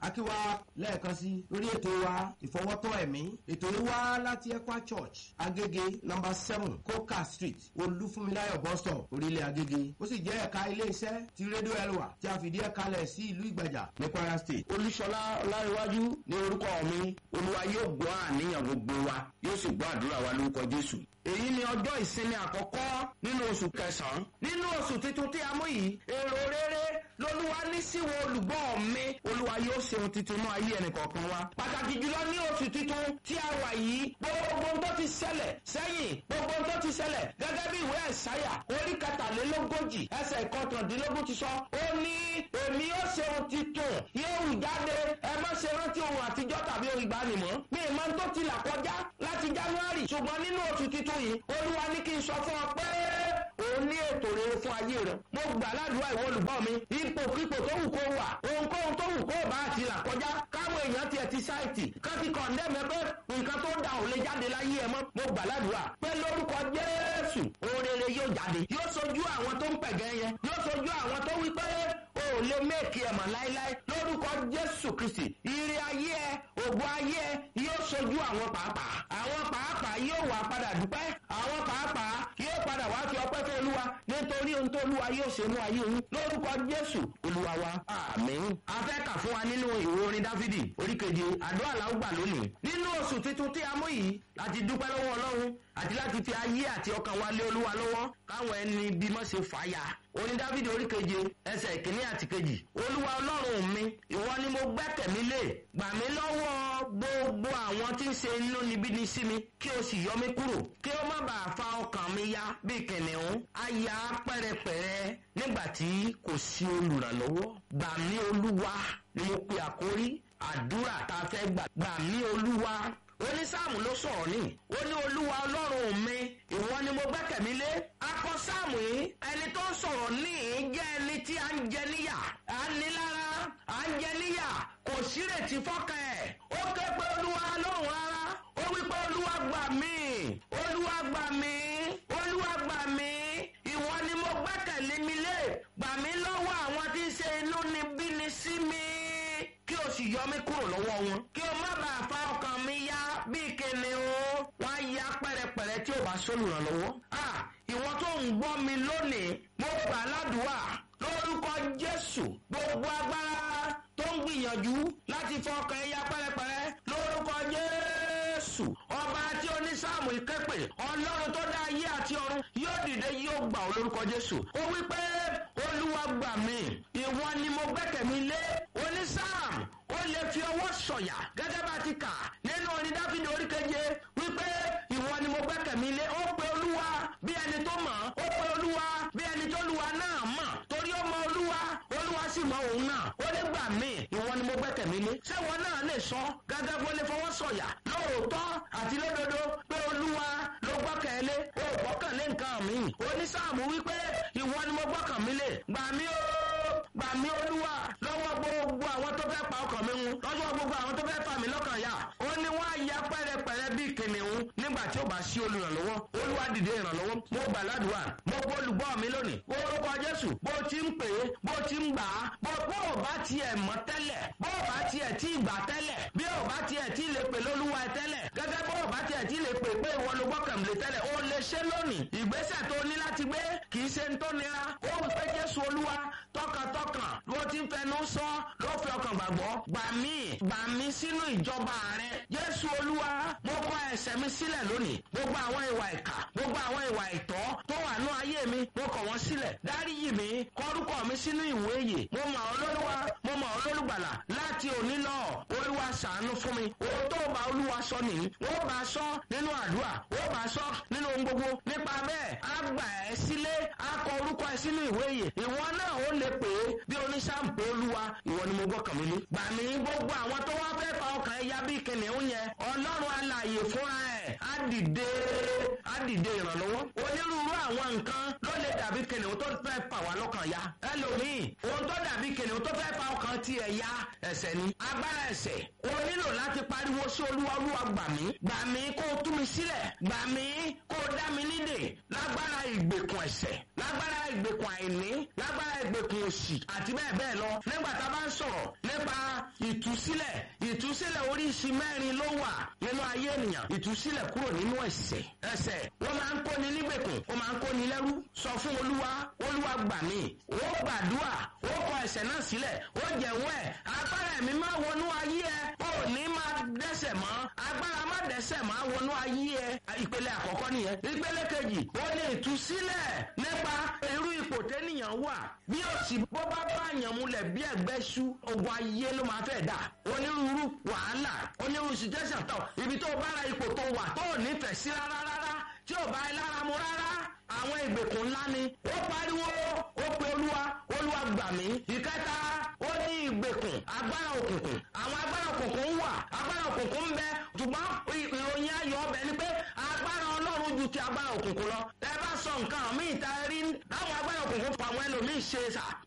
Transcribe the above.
akíwá lẹ́ẹ̀kan sí lórí ètò wa ìfọwọ́tọ́ ẹ̀mí ètò yìí wá láti ekwa church agége number seven coca street olúfúnmiláyọ̀ bus stop orílẹ̀ agége ó sì jẹ́ ẹ̀ka iléeṣẹ́ ti rédíò elwa tí a fìdí ẹ̀ kalẹ̀ sí ìlú ìgbàjà ní kwara state. olúṣọlá ọláríwájú ní orúkọ mi olúwa yóò gbọ́ àníyàn gbogbo wa yóò sì gbọ́ àdúrà wa lórúkọ jésù. èyí ni ọjọ́ ìsinmi àkọ́kọ́ nínú oṣù kẹsàn-án nínú oṣù tuntun tí a mú yìí èrò rere lolúwa ní síwọ olùgbọ́ mi olúwa yóò ṣe ohun tuntun náà ayé ẹnì kọ̀ọ̀kan wa. pàtàkì jùlọ ní oṣù tuntun tí a wà yìí gbogbo ohun tó ti ṣẹlẹ̀ sẹ́yìn gbogbo ohun tó ti ṣẹlẹ̀ gẹ́gẹ́ bí ìwé ẹ̀sáyà orí kẹtàlélógójì ẹsẹ̀ ìkọkàndínlógún ti sọ ó ní èmi yóò ṣe ohun tuntun yóò wù jáde ẹ má ṣe rántí ohun àtijọ́ tàbí ohun ìgbàanìmọ́ mi ì máa ń tó ti là kọjá láti january ṣùgbọ́n nínú oṣù tuntun yìí olúwa ní kí n sọ fún ọ pé òun ní ètò rere fún ayé rẹ mo gbà ládùúgbò ìwọ olùgbọ́ mi ipò kípò tó wù kó wà ohunkóhun tó wù kó bá ti là kọjá káwọn èèyàn tiẹ̀ ti sáìtì kán ti kọ̀ndẹ́mẹ́ pé nǹkan tó da ò lè jáde láyé ẹ mọ́ mo gbà ládùúgbò pé lórúkọ jésù ohun rere yóò jáde yóò sojú àwọn tó ń pẹ̀gẹ́ yẹn yóò sojú àwọn tó wí pé o ò lè méèkì ẹ̀ mọ̀ láéláé lórúkọ jésù kristi ire ayé ẹ ògùn ayé ẹ yóò sojú àwọn pàápàá àwọn pàápàá yóò wà padà dúpẹ́ àwọn pàápàá yóò padà wá fi ọpẹ́ fún olúwa nítorí ohun tó olúwa yóò ṣe mú ayé òun lórúkọ jésù olúwa wa àmín. a fẹ́ kà fún wa nínú ìwé orin dáfídì oríkeje àdúrà làwọn gbà lónìí nínú oṣù tuntun tí a mú yìí láti dúpẹ́ lọ́wọ́ ọlọ́run àti láti fi ayé àti ọkàn wa lé olúwa lọ́wọ́ káwọn ẹni bímọ ṣe fàáyà orin dávidi orí keje ẹsẹ̀ ìkíní àti kejì olúwa ọlọ́run mi ìwọ ni mo gbẹ́kẹ̀mí lé gbà mí lọ́wọ́ gbogbo àwọn tí ń ṣe inú níbí ni sí mi kí o sì yọ mí kúrò kí o má bàa fa ọkàn mi ya bí kìnìún á ya pẹ́rẹpẹ̀rẹ nígbà tí kò sí olùrànlọ́wọ́ gbà mí olúwa ni mo pe àkórí àdúrà tá a fẹ́ gbà gbà mí olúwa onísáàmù ló sọ̀rọ̀ ní ó ní olúwa ọlọ́run mi ìwọ ni mo gbẹ́kẹ̀mí lé akọ sáàmù yìí ẹni tó sọ̀rọ̀ ní jẹ́ ẹni tí a ń jẹ níyà à ń ní lára à ń jẹ níyà kò sírètí fọ́kàn ẹ̀ ó ké pé olúwa lóhùn rárá ó wí pé olúwa gbà mí olúwa gbà mí olúwa gbà mí ìwọ ni mo gbẹ́kẹ̀lé mi lé gbà mí lọ́wọ́ àwọn tí ń ṣe inú ni bí ni sí mi kí o sì yọ mí kúrò lọ́wọ́ wọn kí o má bàa fa ọkàn mi yá bíi kìnìún wọn á ya pẹ́rẹpẹ̀rẹ tí ò bá sólùrànlọ́wọ́. ìwọ tó ń gbọ́ mi lónìí mo gbà ládùúgbà lórúkọ jésù gbogbo agbára tó ń gbìyànjú láti fọ ọkàn ẹ̀yà pẹ́rẹpẹ̀rẹ lórúkọ jésù ọba tí onísàmù ìkẹ́pẹ̀ ọlọ́run tó dá ayé àti ọ̀run yóò dìde yóò gbà ọ́ lórúkọ jésù ó wí pé olúwa gbà mí ìwọ ni mo gbẹ́kẹ̀mí lé onísàmù ó lè fi ọwọ́ sọ̀yà gẹ́gẹ́ bá ti kà nínú orin dáfídì oríkeje wípé ìwọ ni mo gbẹ́kẹ̀mí lé ó pe olúwa bí ẹni tó mọ̀ ó pe olúwa bí ẹni tó luwa náà mọ̀ torí ó mọ olúwa olúwa sì mọ òun náà ó lè gbà mí ìwọ ni mo gbẹ́kẹ̀mí lé ṣé ìwọ náà lè sọ gẹ́gẹ́ bó lè fọwọ́ sọ̀yà lóòótọ́ àti lódodo pé olúwa ló gbọ́kẹ̀lé ó gbọ́kànlé nǹkan mi onísàmù wípé ìwọ ni mo gbọ́kànmí lé gbà mí ó gbà mí olúwa lọ́wọ́ gbogbo àwọn tó fẹ́ pa ọkàn mi mu lọ́jọ́ gbogbo àwọn tó fẹ́ fà mí lọ́kàn yá ó ní wọ́n á ya pẹ́rẹpẹ̀rẹ bíi kìnìún nígbà tí ó bá sí olùrànlọ́wọ́ olúwa dìde ìrànlọ́wọ́ mo gbà ládùúgbà mo gbọ́ olùgbọ́ mi lónìí orúkọ jésù bó ti ń pè é bó ti ń gbà á bó bó ò bá tiẹ̀ mọ́ tẹ́lẹ̀ bó ò bá tiẹ̀ tí ì gbà tẹ́lẹ̀ bí ò bá tiẹ̀ tí ì lè pè lólúwa ẹ tẹ́lẹ̀ gẹ́gẹ́ bó ò bá tiẹ̀ tí ì lè pè pé ìwọ ló gbọ́kànlé tẹ́lẹ̀ ó lè ṣe lónìí ìgbésẹ̀ tó ní láti gbé kì í ṣe ń tó nira ó wù pé jésù olúwa tọkàntọkàn ló ti ń fẹnu sọ ló fi ọkàn gbàgbọ́ gbà mí gbà mí sínú ìjọba rẹ jésù olúwa mo kọ ẹsẹ̀ mi sílẹ̀ lónìí gbogbo àwọn ìwà ìkà gbogbo àwọn ìwà ìtọ́ tó wà ní ayé mi mo kọ̀ wọ́n sílẹ̀ dáríyì mi kọ́rúkọ mi sínú ìwé yè mo mọ̀ ọ́ lólúwa mo mọ̀ ọ́ lólùgbàlà láti òní lọ olúwa ṣàánú fún mi ohun tó bá olúwa sọ nìyí ó bá sọ nínú àdúrà ó bá sọ nínú ohun gbogbo nípa bẹ́ẹ̀ á gbà ẹ́ sílé á kọ orúkọ ẹ sínú ìwé yè ìwọ náà ó lè pè é bí oníṣàǹpé olúwa ìwọ ni mo gbọ́kàn mi lé gbà mí gbogbo àwọn tó wá fẹ́ fa ọkàn ẹ̀yà bí kìnìún yẹn ọlọ́run alààyè fúnra ẹ̀ á dìde á dìde ìrànlọ́wọ́ onírúurú àwọn nǹkan ló lè dàbí kìnìún tó fẹ́ fà wá lọ́kàn ya ẹlòmíì ohun tó dàbí kìnìún tó fẹ́ fa ọkàn tiẹ̀ ya ẹ̀sẹ̀ ni agbára ẹ̀sẹ̀ o nílò láti pariwo sí olúwa olúwa gbà mí gbà mí kó o tú mi sílẹ̀ gbà mí kó o dá mi nídè lágbára ìgbèkùn ẹ̀ṣẹ̀ lágbára ìgbèkùn àìní lágbára ìgbèkùn òṣì àti bẹ́ẹ̀ bẹ́ẹ̀ lọ nígbà tá a bá ń sọ̀rọ̀ nípa ìtúsílẹ̀ ìtúsílẹ̀ oríṣi mẹ́rin ló wà nínú ayé ènìyàn ìtúsílẹ̀ kúrò nínú ẹ̀ṣẹ̀ ẹ̀ṣẹ̀ wọ́n máa ń kóni nígbèkùn ó máa ń kóni lẹ́rú sọ fún olúwa olúwa gbà mí ó gbàdúrà ó kọ ẹ̀ṣẹ̀ náà sílẹ̀ ó jẹ̀wọ́ ẹ̀ agbára ẹ̀mí máa wọnú ayé ẹ ó ní máa dẹ́ṣẹ̀ mọ́ agbára má dẹ́ṣẹ̀ máa wọnú ayé ẹ ìpele àkọ́kọ́ nìyẹn ìpele kejì ó ní ìtúsílẹ̀ nípa irú ipò tẹ́nìyàn wà bí òsì bó bá bá yàn múlẹ̀ bí ẹgbẹ́ sú ogun ayé ló máa fẹ́ dà onírúurú wàhálà onírúurú situation tó ibi tó bára ipò tó wà tó ò nífẹ̀ẹ́ sí rárá rárá tí ò bá ẹ lára mu rárá àwọn ìgbèkùn ńlá ni ó pariwo ó pe olúwa olúwa gbà mí ìkẹta ó ní ìgbèkùn agbára òkùnkùn àwọn agbára òkùnkùn wà agbára òkùnkùn ń bẹ ṣùgbọ́n ìròyìn ayọ̀ ọbẹ̀ ni pé agbára ọlọ́run ju ti agbára òkùnkùn lọ ẹ bá sọ nǹkan míì ta rí láwọn agbára òkùnkùn pa àwọn ẹlòmíì ṣe sà